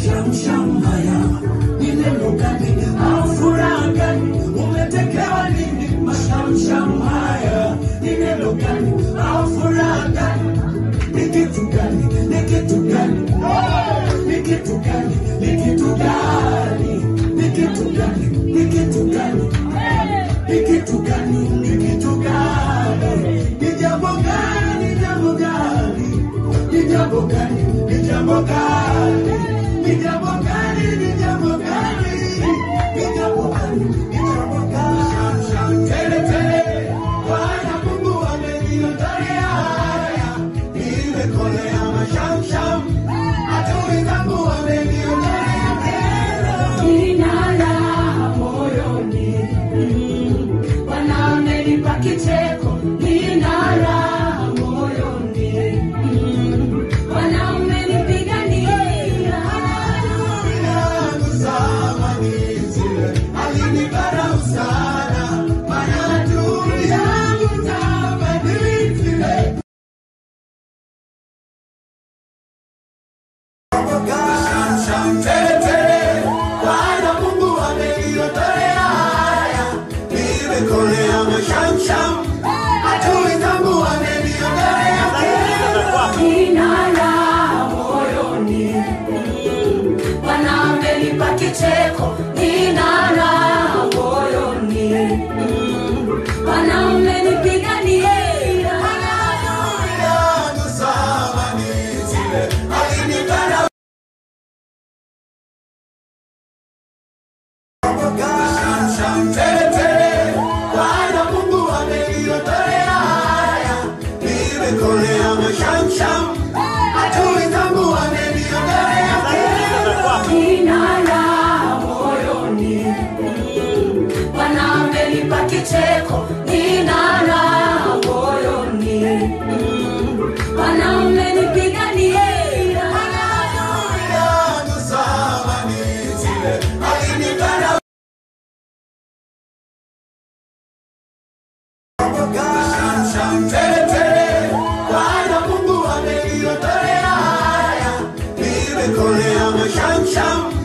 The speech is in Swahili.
mashamsham haya ni neno gani au furaha gani umetekewa nini mashamsham haya ni neno gani au furaha gani ni kitu gani ni kitu gani ni kitu gani ni kitu gani ni kitu gani ni kitu gani ni kitu gani ni kitu gani ni jambo gani ni jambo gani ni jambo gani ni jambo gani ni jambo gani ni jambo gani ni jambo gani ni jambo gani tele tele Bwana Mungu ameniondolea haya nimekolea mashamsham adui zangu wameniondolea tena Nina raha moyoni, mm, Bwana amenipa kicheko. Nina raha moyoni, mm, Bwana amenipigania. Nina raha moyoni, mm, Bwana amenipa kicheko. Nina raha moyoni, mm, Bwana amenipigania. Nina raha moyoni, mm, Bwana amenipa kicheko. Nina raha moyoni, mm, Bwana amenipigania. Bwana Mungu ameniondolea haya, nimekolea mashamsham